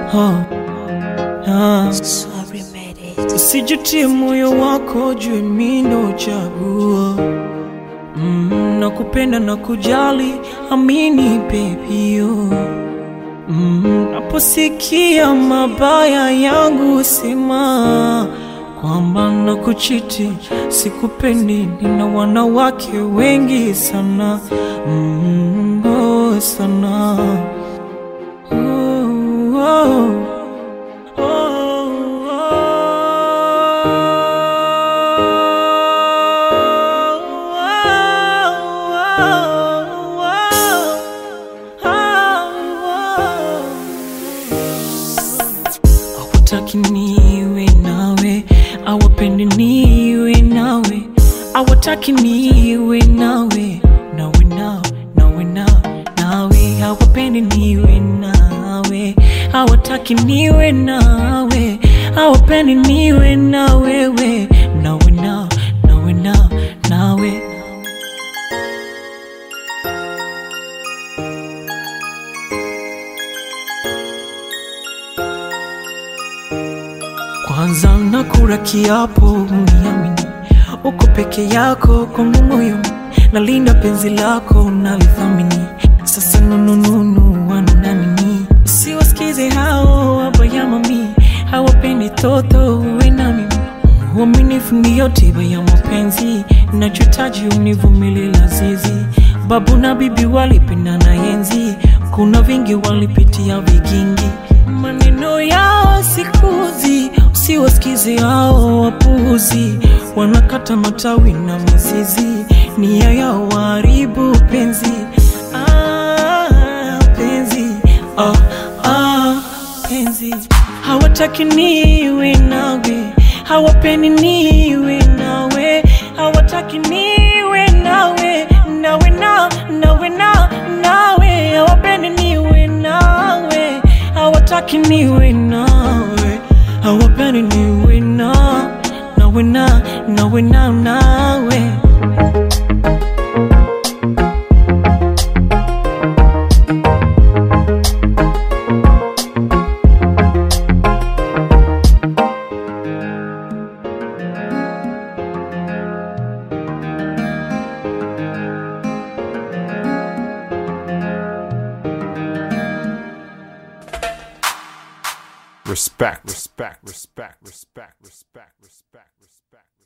oh, ah. Sorry, made it. Usijutie moyo wako juu mimi ndo chaguo mm, na kupenda na kujali, amini baby oh. mm, naposikia mabaya yangu sema kwamba na kuchiti sikupendi, nina wanawake wengi sana mm, oh, sana oh, oh. Hawataki niwe nawe, hawapendi niwe nawe, hawataki niwe nawe, nawe nao, nawe nao, nawe hawapendi niwe nawe, hawataki niwe nawe, hawapendi niwe na wewe, nawe nao, nawe nao, nawe Kwanza nakula kiapo uniamini, uko peke yako kwangu moyo, nalinda penzi lako nalithamini. Sasa nunununu wana nini? Siwasikize hao wabaya mami, hawapendi toto uwe na mimi. Uaminifu ndiyo tiba ya mapenzi, nachotaji univumilie lazizi. Babu na bibi walipendana enzi, kuna vingi walipitia vigingi. Maneno yao sikuzi, usiwasikize hao wapuuzi, wanakata matawi na mizizi, nia yao waharibu penzi. Ah, penzi ah, ah, penzi hawataki niwe nawe, hawapendi niwe nawe, hawataki niwe nawe, nawe na nawe na nawe, hawapendi niwe nawe, hawataki niwe nawe, hawapendi niwe na nawe na nawe na nawe. Respect, respect, respect, respect, respect, respect, respect.